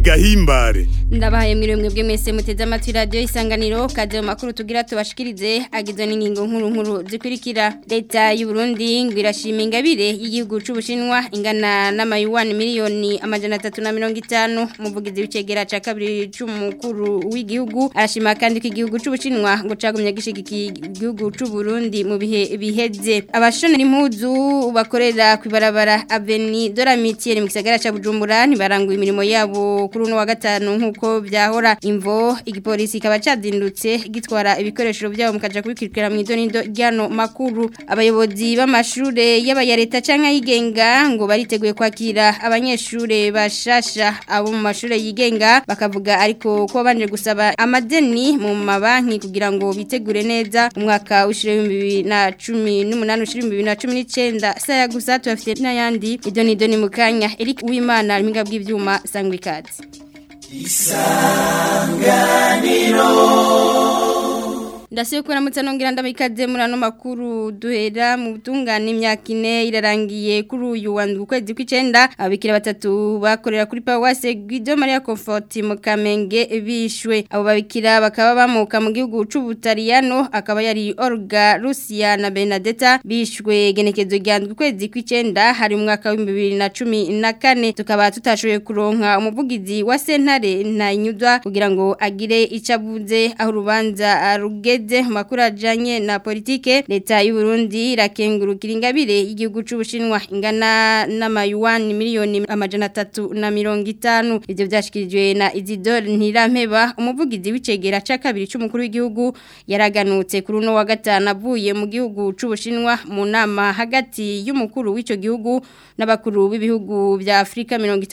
gahimbare ndabahaye mwiriwe mwebwe mwese muteze amatwi radiyo isanganiro kaze mu makuru tugira tubashikirize agizwe n'ingingo nkuru nkuru zikurikira leta y'u Burundi ngo irashima ingabire y'igihugu c'ubushinwa ingana n'amayuwani miliyoni amajana atatu na mirongo itanu umuvugizi w'icegera ca kabiri c'umukuru w'igihugu arashima kandi ko igihugu c'ubushinwa ngo cagumye gishigikiye igihugu c'u Burundi mu bihe biheze abashonera impuzu bakorera kwibarabara Aveni Doramitiere mu gisagara ca Bujumbura ntibaranguye imirimo yabo kuri uno wa gatanu nkuko byahora imvo igipolisi kaba cadindutse gitwara ibikoresho byabo mukaja kubikirikira mu idonido ryano makuru abayobozi b'amashure y'abaya leta canke yigenga ngo bariteguye kwakira abanyeshure bashasha abo mu mashure yigenga bakavuga ariko ko banje gusaba amadeni mu mabanki kugira ngo bitegure neza umwaka w'ishure 2018 ushire 2019 saya gusa tubafite n'ayandi idonido ni mukanya Eric Uwimana arminga bw'ivyuma sangwe ikaze Ndasiyo kwa namutsa nongira ndamikaze muri ano makuru duhera mu butungane imyaka ine irarangiye kuri uyu wa kwezi kw'icenda abikira batatu bakorera kuri Pawase Guido Maria Comfort mu Kamenge bishwe abo babikira bakaba bamuka mu gihugu c'Ubutaliyano akaba yari Olga Lucia na Benedetta bishwe genekezo ryandwi kwezi kw'icenda hari mu mwaka wa 2014 tukaba tutashoboye kuronka umuvugizi wa sentare na inyudwa kugira ngo agire icabuze aho urubanza rugeze makuru ajanye na politike leta y'u Burundi irakengurukira ingabire y'igihugu c'ubushinwa ingana n'amayuwani miliyoni amajana atatu na mirongo itanu ivyo vyashikirijwe na Isidore Ntirampeba umuvugizi w'icegera ca kabiri c'umukuru w'igihugu yaraganutse kuri uno wa gatanu avuye mu gihugu c'ubushinwa mu nama hagati y'umukuru w'ico gihugu n'abakuru b'ibihugu vya Afrika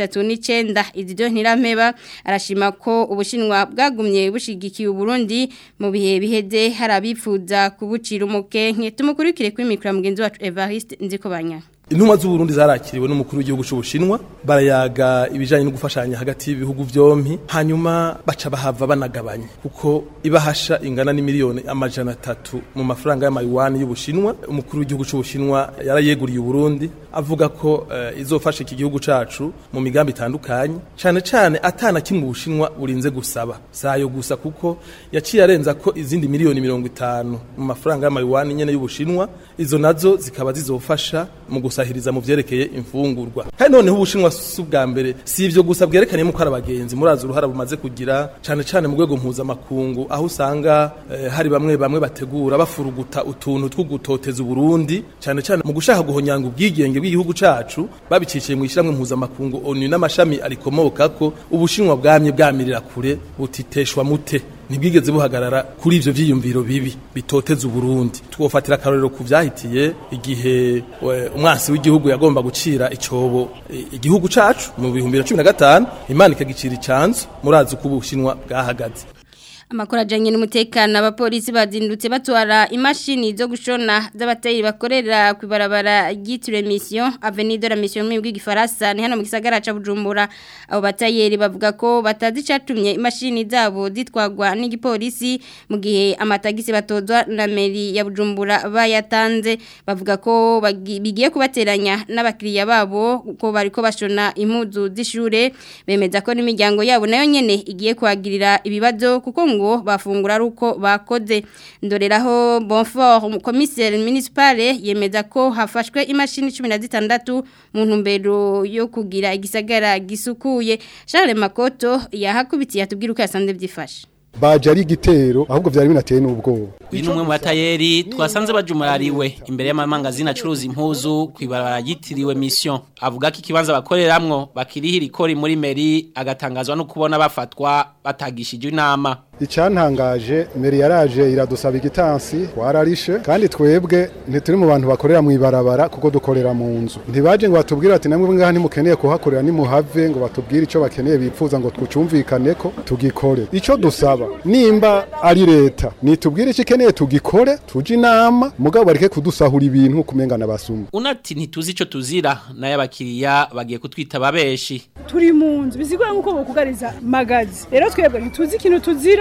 39 Isidore Ntirampeba arashima ko ubushinwa bwagumye bushigikiye Burundi mu bihe biheze hari abifuza kubucira umukenke tumukurikire kuri mikoro mugenzi wacu Evariste Nzikobanya Intumwa z'u Burundi zarakiriwe n'umukuru w'igihugu c'Ubushinwa barayaga ibijanye no gufashanya hagati y'ibihugu byompi hanyuma baca bahava banagabanya kuko ibahasha ingana n'imiliyoni amajana atatu mu mafaranga y'amayuwani y'Ubushinwa umukuru w'igihugu c'Ubushinwa yarayeguriye Burundi avuga ko uh, izofasha iki gihugu cacu mu migambi itandukanye cane cane atana kimwe Ubushinwa burinze gusaba sayo gusa kuko yaciye arenza ko izindi miliyoni mirongo itanu mu mafaranga y'amayuwani nyene y'Ubushinwa izo nazo zikaba zizofasha mu gusahiriza mu vyerekeye imfungurwa kandi noneho ubushinwa si ubwa mbere si ivyo gusa bwerekaniye ko ari abagenzi murazi uruhara bumaze kugira cane cane mu rwego mpuzamakungu aho usanga eh, hari bamwe bamwe bategura bafuruguta utuntu two gutoteza uburundi cane cane mu gushaka guhonyanga ubwigenge bw'igihugu cacu babiciciye mu ishiramwe mpuzamakungu onu n'amashami arikomokako ubushinwa bwamye bwamirira kure butiteshwa mute ntibwigeze buhagarara kuri ivyo vyiyumviro bibi bitoteza uburundi twofatira akarorero ku vyahitiye igihe umwasi w'igihugu yagomba gucira icobo igihugu cacu mu bihumbi na cumi na gatanu imana ikagicira icanzu murazi uko ubushinwa bwahagaze amakuru ajyanye n'umutekano abapolisi bazindutse batwara imashini zo gushona z'abatayeri bakorera ku ibarabara ryitiriwe misiyo avenido la misiyo mu bw'igifaransa ni hano mu gisagara cya bujumbura abo batayeri bavuga ko batazi icyatumye imashini zabo zitwagwa n'igipolisi mu gihe amatagisi batozwa na meri ya bujumbura bayatanze bavuga ko bigiye kubateranya n'abakiriya babo ko bari ko bashona impuzu z'ishure bemeza ko n'imiryango yabo nayo nyine igiye kuhagirira ibibazo kuko ngo bafungura ruko bakoze ndoreraho Bonfort commissaire municipale yemeza ko hafashwe imashini 16 mu ntumbero yo kugira igisagara gisukuye Charles Makoto yahakubitiye atubwira uko yasanze byifashe baje ari igitero ahubwo vyari binateye n'ubwoba uyu ni umwe mu batayeri twasanze bajumurariwe imbere y'amamangazini acuruza impuzu kwibarabara yitiriwe mission avuga ko ikibanza bakoreramwo bakirihira ikori muri meri agatangazwa no kubona bafatwa batagishije inama icyantangaje meri yaraje iradusaba igitansi wararishe kandi twebwe ntituri mu bantu bakorera mu ibarabara kuko dukorera mu nzu ntibaje ngo batubwire ati namwe ngaha ntimukeneye kuhakorera nimuhave ngo batubwire icyo bakeneye bipfuza ngo twucumvikane ko tugikore icyo dusaba nimba ari leta nitubwire icyo ikeneye tugikore tuje inama mugabo bareke kudusahura ibintu kumengana basuma unati ntituzi icyo tuzira nayo abakiriya bagiye kutwita babeshi turi mu nzu bisigura nk'uko bukugariza magazi rero twebwe ntituzi ikintu tuzira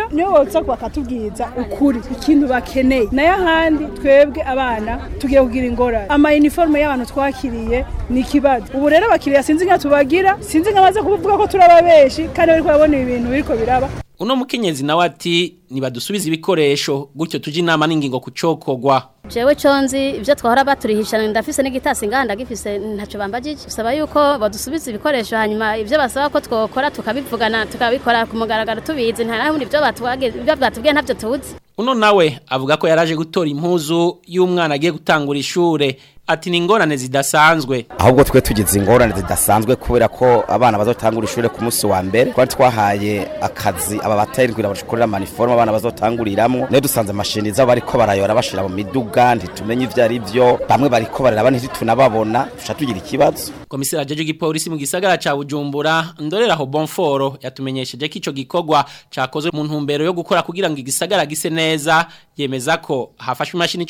rero niyo boza bakatubwiza ukuri ikintu bakeneye nayo ahandi twebwe abana tugiye kugira ingorane ama uniforme y'abantu twakiriye ni ikibazo ubu rero abakiriya sinzi nka tubagira sinzi nka baza kuvuga ko turaba benshi kandi bariko babona ibintu biriko biraba uno mukenyezi nawe ati nibadusubize ibikoresho gutyo tuje inama n'ingingo kucokogwa jewe conzi ibyo twahora baturihishana ndafise n'igitasi nganda gifise ntaco bambajije bisaba yuko badusubiza ibikoresho hanyuma ibyo basaba ko twokora tukabivugana tukabikora ku mugaragaro tubizi nta nahundi ibyo batubwiye ibyo batubwiye ntabyo tuzi uno nawe avuga ko yaraje gutora impuzu y'umwana agiye gutangura ishure ati ni ingorane zidasanzwe ahubwo twe tugize ingorane zidasanzwe kubera ko abana bazotangura ishure ku munsi wa mbere twari twahaye akazi aba batari kugira bakorera maniforme abana bazotanguriramwo nayo dusanze amashini zabo bariko barayora bashira mu miduga ntitumenye ivyo ari vyo bamwe bariko bararaba ntitutunababona duca tugira ikibazo komiseri ajeje igipolisi mu gisagara ca Bujumbura ndoreraho Bonforo yatumenyesheje ko ico gikorwa cakozwe mu ntumbero yo gukora kugira ngo igisagara gise neza yemeza ko hafashwe imashini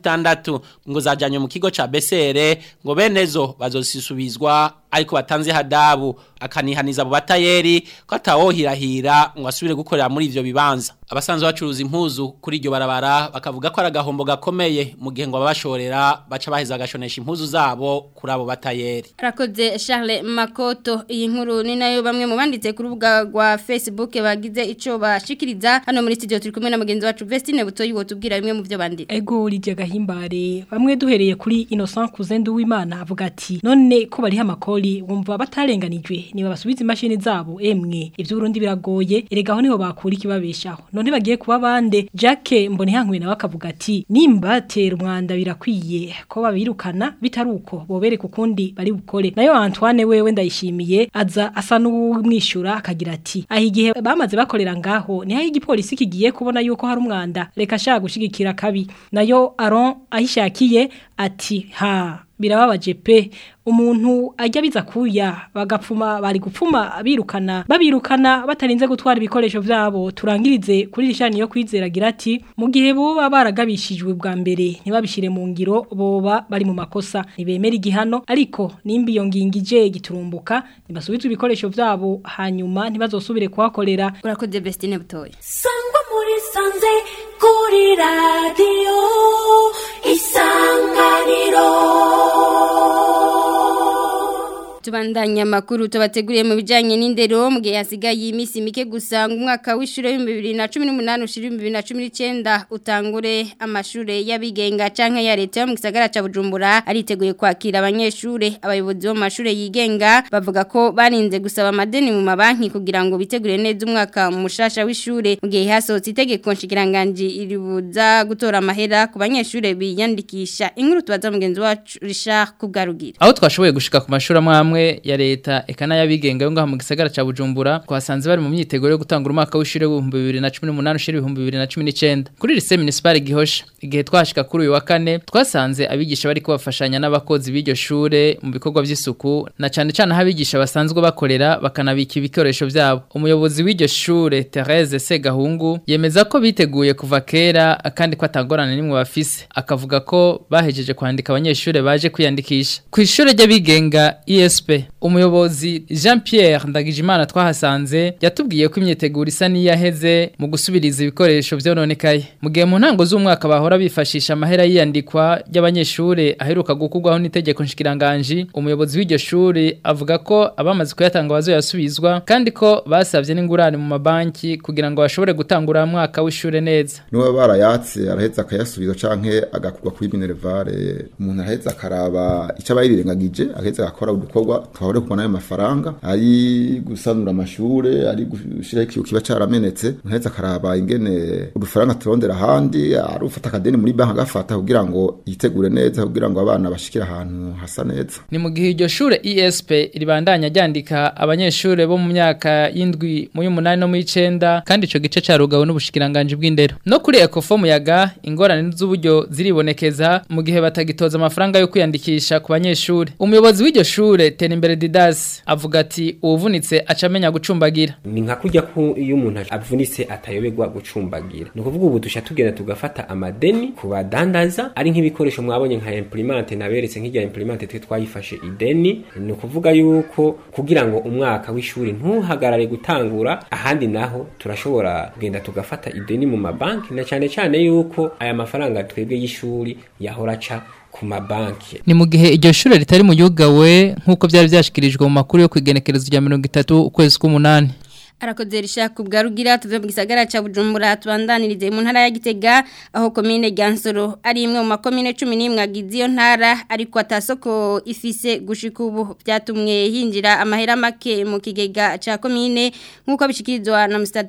16 ngo zajanywe mu kigo ca Besere ngo benezo bazosisubizwa ariko batanze hadabu akanihaniza abo batayeri ko atawohirahira ngo asubire gukorera muri ivyo bibanza abasanzwe bacuruza impuzu kuri iryo barabara bakavuga ko ari agahombo gakomeye mu gihe ngo ababashorera baca baheza agashonesha impuzu zabo kuri abo batayeri Arakoze Charles Makoto iyi nkuru ni nayo bamwe mu banditse ku rubuga rwa Facebook bagize ico bashikiriza hano muri studio turi kumwe na mugenzi wacu Vestine Butoyi wotubwira bimwe mu byo banditse Ego lije gahimbare bamwe duhereye kuri Innocent Kuzendu w'Imana avuga ati none ko bari amakoli wumva batarenganijwe niba basubiza imashini zabo emwe ivyo Burundi biragoye erega aho niho bakura ikibabeshaho none bagiye kuba bande Jacques mbone hankwe nawe akavuga ati nimba tera umwanda birakwiye ko babirukana bitaruko bobere kukundi bari bukore nayo Antoine wewe ndayishimiye aza asa n'umwishura akagira ati aho igihe bamaze bakorera ngaho ni aho igipolisi kigiye kubona yuko hari umwanda reka shaka gushigikira kabi nayo Aron ahishakiye ati ha birababaje pe umuntu ajya biza kuya bagapfuma bari gupfuma birukana babirukana batarinze gutwara ibikoresho vyabo turangirize kuri rishani yo kwizeragira ati mu gihe boba baragabishijwe bwa mbere ntibabishire mu ngiro boba bari mu makosa nibemera igihano ariko nimba iyo ngingije giturumbuka nibasubizwe ibikoresho vyabo hanyuma ntibazosubire kuhakorera urakoze Vestine Butoyi sangwa muri sanze kuri radio isanganiro Tubandanya makuru tubateguriye mu bijanye n'indero mu gihe hasigaye imisi mike gusa ngo umwaka w'ishure wa 2018 ushira 2019 utangure amashure y'abigenga canke ya leta yo mu gisagara ca Bujumbura ariteguye kwakira abanyeshure abayobozi bo mu mashure yigenga bavuga ko barinze gusaba amadeni mu mabanki kugira ngo bitegure neza umwaka mushasha w'ishure mu gihe hasohotse itegeko nshikiranganje iribuza gutora amahera ku banyeshure biyandikisha inkuru tubaza mugenzi wacu Richard Kubgarugira aho twashoboye gushika ku mashuri amwe amwe ya leta eka n'ayabigenga yo ngaho mu gisagara ca Bujumbura twasanze bari mu myiteguro yo gutangura umwaka w'ishure w'ibihumbi bibiri na cumi n'umunani ushira ibihumbi bibiri na cumi n'icenda kuri lycée municipal Gihosha igihe twashika kuri uyu wa kane twasanze abigisha bari kubafashanya n'abakozi b'iryo shure mu bikorwa vy'isuku na cane cane aho abigisha basanzwe bakorera bakanabika ibikoresho vyabo umuyobozi w'iryo shure Therese Segahungu yemeza ko biteguye kuva kera kandi ko atangorane nimwe bafise akavuga ko bahejeje kwandika abanyeshure baje kwiyandikisha ku ishure ry'abigenga ESP umuyobozi Jean Pierre Ndagijimana twahasanze yatubwiye ko imyiteguro isa niyaheze mu gusubiriza ibikoresho vyononekaye mu gihe mu ntango z'umwaka bahora bifashisha amahera yiyandikwa y'abanyeshure aheruka gukurwaho n'itegeko nshikiranganje umuyobozi w'iryo shure avuga ko abamaze kuyatanga bazoyasubizwa kandi ko basavye n'ingurane mu mabanki kugira ngo bashobore gutangura mwaka w'ishure neza nuba barayatse araheza akayasubiza canke agakurwa kuri minervare umuntu araheza akaraba ico abayirengagije agaheza agakora udukorwa twahore kubona ayo mafaranga ari gusanura amashure ari gushiraho ikiyo kiba caramenetse araheza akaraba ingene udufaranga turondera ahandi ari ufata akadeni muri banki agafata kugira ngo yitegure neza kugira ngo abana bashikire ahantu hasa neza ni mu gihe iryo shure ESP ribandanya ryandika abanyeshure bo mu myaka y'indwi mu y'umunani no mu y'icenda kandi ico gice carugawe n'ubushikiranganje bw'indero no kuri Ecofo muyaga ingorane z'uburyo ziribonekeza mu gihe batagitoza amafaranga yo kwiyandikisha ku banyeshure umuyobozi w'iryo shure tera imbere Didas avuga ati uwuvunitse acamenya gucumbagira ni nka kujya ko iyo umuntu avunitse atayoberwa gucumbagira ni ukuvuga ubu dusha tugenda tugafata amadeni ku badandaza ari nk'ibikoresho mwabonye nka imprimante naberetse nk'irya imprimante twe twayifashe ideni ni ukuvuga yuko kugira ngo umwaka w'ishuri ntuhagarare gutangura ahandi naho turashobora kugenda tugafata ideni mu mabanki na cyane cyane yuko aya mafaranga twebwe y'ishuri yahora aca ku mabanki ni mu gihe iryo shure ritari mu yugawe nk'uko byari byashikirijwe mu makuru yo kwigenekerezo rya mirongo itatu ukwezi k'umunani arakoze rishaka ubwa rugira tuve mu gisagara ca Bujumbura tubandanirize mu ntara ya Gitega aho komine Gansoro ari imwe mu makomine 11 agize iyo ntara ariko atasoko ifise gushika ubu byatumwe hinjira amahera make mu kigega ca komine nkuko bishikirizwa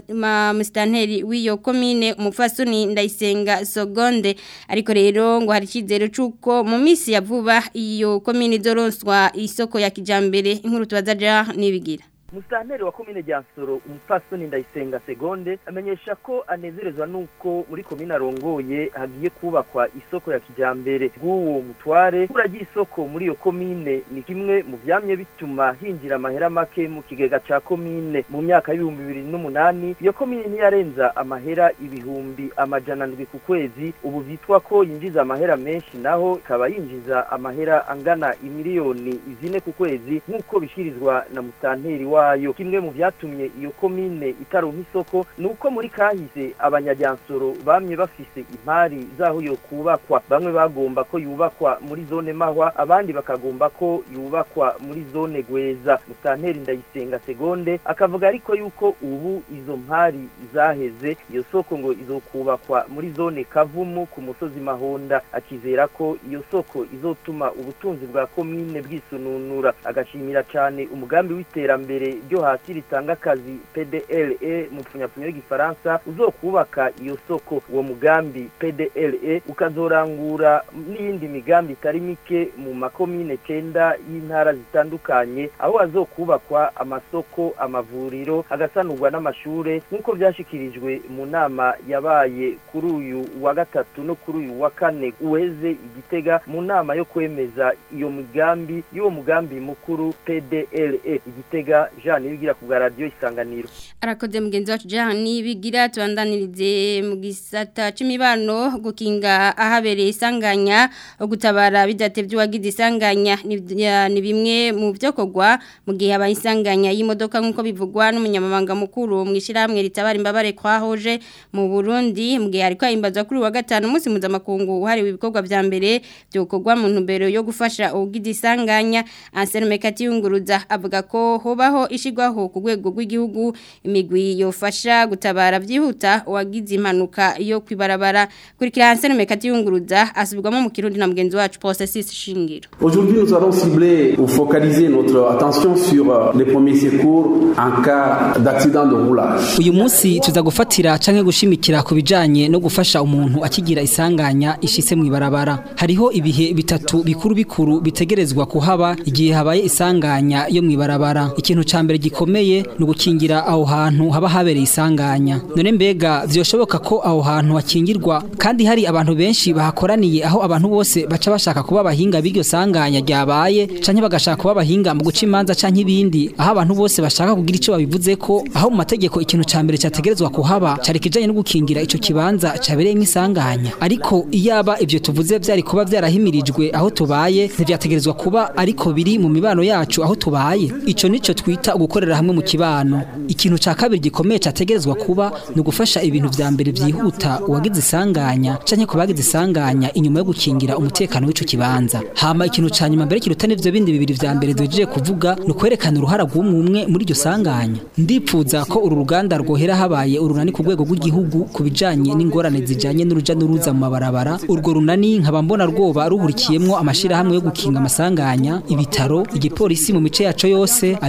na mustanteri w'iyo komine umufasoni ndayisenga Sogonde ariko rero ngo hari kizero cuko mu misi ya vuba iyo komine izoronswa isoko ya kijambere inkuru tubazaja nibigira Musanteri wa komine Jansoro umupfasoni ndayisenga segonde amenyesha ko anezerezwa nuko muri komine arongoye hagiye kubakwa isoko ya kijambere bw'uwo mutware kuragira isoko muri iyo komine ni kimwe mu vyamye bituma hinjira amahera make mu kigega ca komine mu myaka y'ibihumbi bibiri n'umunani iyo komine ntiyarenza amahera ibihumbi amajana ndwi ku kwezi ubu vyitwa ko yinjiza amahera menshi naho ikaba yinjiza amahera angana imiliyoni zine ku kwezi nk'uko bishirizwa na musanteri wa wayo kimwe mu vyatumye iyo komine itaronka isoko nuko muri kahise abanyajyansoro bamye bafise impari zaho yo kubakwa bamwe bagomba ko yubakwa muri zone mahwa abandi bakagomba ko yubakwa muri zone gweza mutanteri ndayisenga segonde akavuga ariko yuko ubu izo mpari zaheze iyo soko ngo izokubakwa muri zone kavumu ku musozi mahonda akizera ko iyo soko izotuma ubutunzi bwa komine bwisununura agashimira cyane umugambi w'iterambere ryo hasi ritanga akazi PDLE mu pfunyapfunya y'igifaransa uzokubaka iyo soko uwo mugambi PDLE ukazorangura n'iyindi migambi itari mike mu makomine cenda y'intara zitandukanye aho hazokubakwa amasoko amavuriro hagasanurwa n'amashure nk'uko byashikirijwe mu nama yabaye kuri uyu wa gatatu no kuri uyu wa kane uheze igitega mu nama yo kwemeza iyo migambi y'uwo mugambi mukuru PDLE igitega Jean Nibigira ku radio isanganiro arakoze mugenzi wacu Jean Nibigira tubandanirize mu gisata c'imibano gukinga ahabereye isanganya gutabara bidatevye wagize isanganya ni bimwe mu byokogwa mu gihe abayisanganya y'imodoka nkuko bivugwa n'umunyamabanga mukuru mu ishiramwe ritabara imbabare kwahoje mu Burundi mu gihe ariko imbazwa kuri wa gatanu umunsi mpuzamakungu uhariwe ibikorwa vya mbere byokogwa mu ntumbero yo gufasha ugize isanganya Ansel Mekati yunguruza avuga ko hobaho ishigwaho ku rwego rw'igihugu imigwi yofasha gutabara byihuta uwagize impanuka yo kwibarabara kurikira Ansel Mekati yunguruza asubirwamo mu kirundi na mugenzi wacu Processus Shingiro Aujourd'hui nous allons cibler ou focaliser notre attention sur les premiers secours en cas d'accident de roulage. Uyu munsi tuza gufatira canke gushimikira ku bijanye no gufasha umuntu akigira isanganya ishise mu ibarabara. Hariho ibihe bitatu bikuru bikuru bitegerezwa kuhaba igihe habaye isanganya yo mu ibarabara. Ikintu ca mbere gikomeye ni ugukingira aho hantu haba habereye isanganya. None mbega vyoshoboka ko aho hantu hakingirwa kandi hari abantu benshi bahakoraniye aho abantu bose baca bashaka kuba abahinga b'iryo sanganya ryabaye canke bagashaka kuba abahinga mu guca imanza canke ibindi aho abantu bose bashaka kugira ico babivuze ko aho mu mategeko ikintu ca mbere cyategerezwa kuhaba cari kijanye no gukingira ico kibanza cabereyemo isanganya ariko iyaba ivyo tuvuze vyari kuba vyarahimirijwe aho tubaye ntivyategerezwa kuba ariko biri mu mibano yacu aho tubaye ico nico twita gukorera hamwe mu kibano ikintu ca kabiri gikomeye categerezwa kuba ni ugufasha ibintu vya mbere vyihuta uwagize isanganya canke ku bagize isanganya inyuma yo gukingira umutekano w'ico kibanza hama ikintu ca nyuma mbere kiruta n'ivyo bindi bibiri vya mbere duhejeje kuvuga ni ukwerekana uruhara rw'umwe muri iryo sanganya ndipfuza ko uru ruganda rwohera habaye urunani ku rwego rw'igihugu ku bijanye n'ingorane zijanye n'uruja n'uruza mu mabarabara urwo runani nkaba mbona rwoba ruhurikiyemwo amashirahamwe yo gukinga amasanganya ibitaro igipolisi mu mice yaco yose abigenga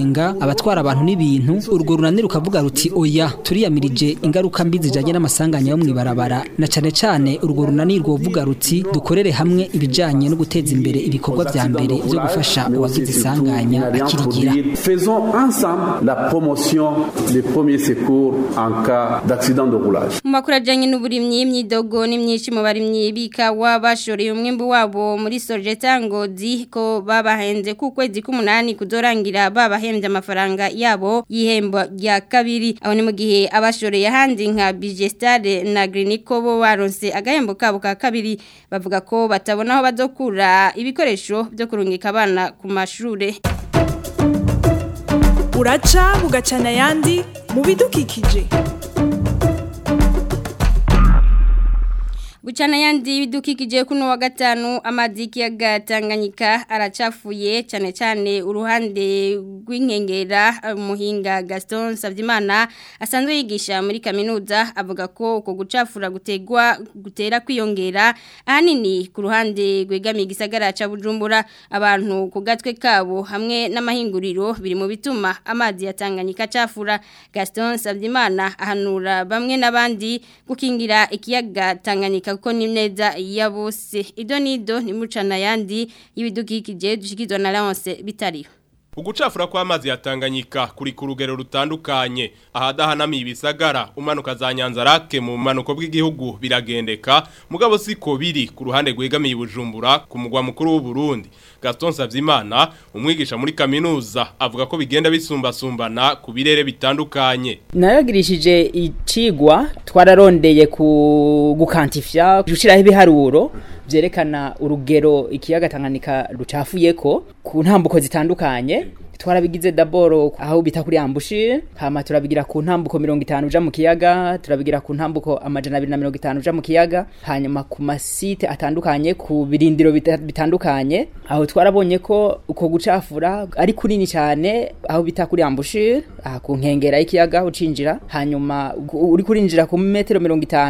amakenga abatwara abantu n'ibintu urwo runani rukavuga ruti oya turiyamirije ingaruka mbi zijanye n'amasanganya yo mwibarabara na cane cane urwo runani rwovuga ruti dukorere hamwe ibijanye no guteza imbere ibikorwa vya mbere byo gufasha uwagize isanganya akirigira Faisons ensemble la promotion des premiers secours en cas d'accident de roulage. mu makuru ajyanye n'uburimyi imyidogo ni myinshi mu barimyi b'ikawa bashoreye umwimbu wabo muri sojeta ngozi ko babahenze ku kwezi k'umunani kuzorangira babahembye amafaranga yabo y'ihembo rya kabiri aho ni mu gihe abashoreye ahandi nka bigestare na griniko bo baronse agahembo kabo ka kabiri bavuga ko batabona aho bazokura ibikoresho byo kurungika abana ku mashure uraca bugacana ayandi mu bidukikije Buchana yandi bidukikije kuno wa gatanu amazi y'ikiyaga Tanganyika aracafuye cyane cyane uruhande rw'inkengera umuhinga Gaston Savyimana asanzwe yigisha muri kaminuza avuga ko uko gucafura gutegwa gutera kwiyongera ahanini ku ruhande rwegamiye igisagara ca Bujumbura abantu ku gatwe kabo hamwe n'amahinguriro biri mu bituma amazi ya Tanganyika acafura Gaston Savyimana ahanura bamwe n'abandi gukingira ikiyaga Tanganyika kuko ni neza ya bose ido nido ni mucana yandi y'ibidukikije dushikizwa na Leonce bitariho Ugucafura kw'amazi ya Tanganyika kuri ku rugero rutandukanye ahadahanamiye ibisagara umanuka za Nyanzarake mu manuko bw'igihugu biragendeka mugabo siko biri ku ruhande rwegamiye Bujumbura ku mugwa mukuru w'u Burundi Gaston Savyimana umwigisha muri kaminuza avuga ko bigenda bisumbasumbana ku birere bitandukanye naragirishije icigwa twararondeye ku gukantifya gushiraho ibiharuro vyerekana urugero ikiyaga Tanganyika rucafuyeko ku ntambuko zitandukanye twarabigize daboro aho bita kuri ambushi hama turabigira ku ntambuko 50 uja mu kiyaga turabigira ku ntambuko amajana 250 uja mu kiyaga hanyuma ku masite atandukanye ku birindiro bita- bitandukanye aho twarabonye ko uko gucafura ari kunini cyane aho bita kuri ambushi aha ku nkengera y'ikiyaga ucinjira hanyuma u- uri kurinjira ku metero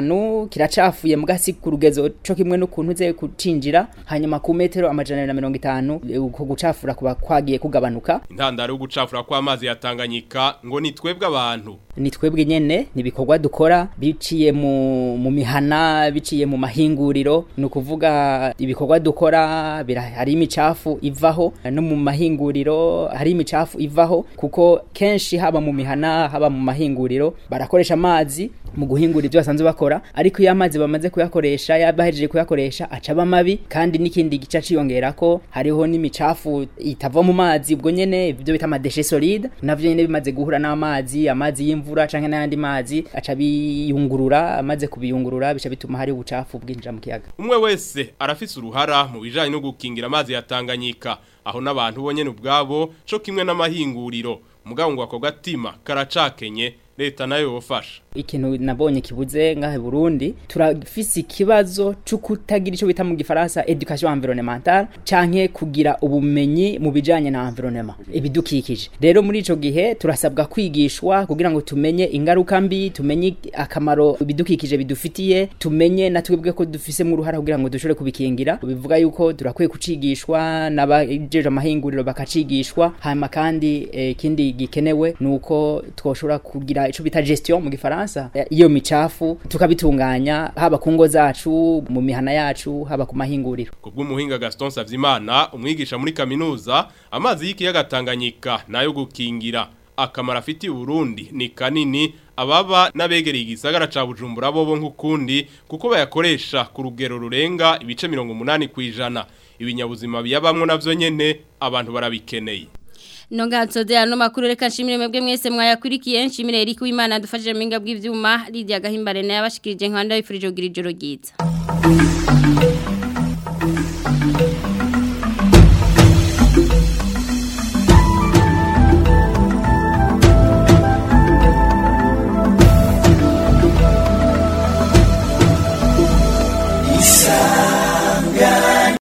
50 kiracafuye mugasi ku rugezo co kimwe n'ukuntu uze kucinjira hanyuma ku metero amajana 250 uko gucafura kuba kwagiye kugabanuka intandaro yo gucafura kw'amazi ya Tanganyika ngo ni twebwe abantu ni twebwe nyene ni ibikorwa dukora biciye mu, mu mihana biciye mu mahinguriro ni ukuvuga ibikorwa dukora bira- hari imicafu ivaho no mu mahinguriro hari imicafu ivaho kuko kenshi haba mu mihana haba mu mahinguriro barakoresha amazi mu guhingura ibyo basanzwe bakora ariko iyo amazi bamaze kuyakoresha yabahejeje kuyakoresha acaba mabi kandi n'ikindi gice ciyongera ko hariho n'imicafu itava mu mazi ubwo nyene ibyo bita amadeshe solide navyo nyene bimaze guhura n'amazi amazi y'imvura canke n'ayandi mazi aca biyungurura amaze kubiyungurura bica bituma hari ubucafu bwinjira mu kiyaga umwe wese arafise uruhara mu bijanye no gukingira amazi ya Tanganyika aho n'abantu bonyene ubwabo co kimwe n'amahinguriro mugabo ngo ako gatima karacakenye leta nayo yofasha ikintu nabonye kibuze ngahe Burundi turafise ikibazo cyo kutagira ico bita mu gifaransa education environnementale canke kugira ubumenyi mu bijanye na environnement ibidukikije rero muri ico gihe turasabwa kwigishwa kugira ngo tumenye ingaruka mbi tumenye akamaro ibidukikije bidufitiye tumenye na twebwe ko dufise mu ruhara kugira ngo dushobore kubikingira bivuga yuko turakwiye kucigishwa n'abajeje amahinguriro bakacigishwa hanyuma kandi eh, ikindi gikenewe nuko twoshobora kugira ico bita gestion mu gifaransa iyo micafu tukabitunganya haba ku ngo zacu mu mihana yacu haba ku mahinguriro kubw'umuhinga Gaston Savyimana umwigisha muri kaminuza amazi y'ikiyaga Tanganyika nayo gukingira akamara afitiye Burundi ni kanini ababa n'abegereye igisagara ca Bujumbura bobo nk'ukundi kuko bayakoresha ku rugero rurenga ibice 80 kwijana ibinyabuzima biyabamwe navyo nyene abantu barabikeneye Nonga nsoze ano makuru reka nshimire mwebwe mwese mwayakurikiye nshimire Eric Wimana dufashije mu minga bw'ivyuma Lydia Gahimbare naye abashikirije nkanda bifurije kugira ijoro ryiza